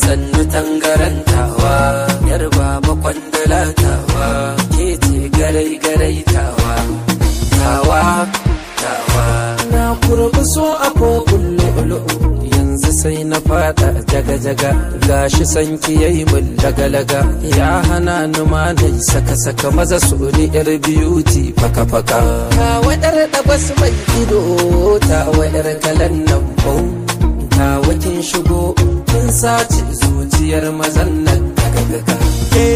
sannu tangarantawa yar baba kwandala tawa ke ce garai garai tawa tawa tawa na kurbi so a kofin lu'ulu'u yanzu sai na fada jaga-jaga gashi sanki yayi mun laga-laga ya hana ni ma na saka-saka maza su ni yar beauty faka-faka ta wadar da basu mai ido ta wadar kalan nan bau ta wakin shigo kin sace zuciyar mazan nan daga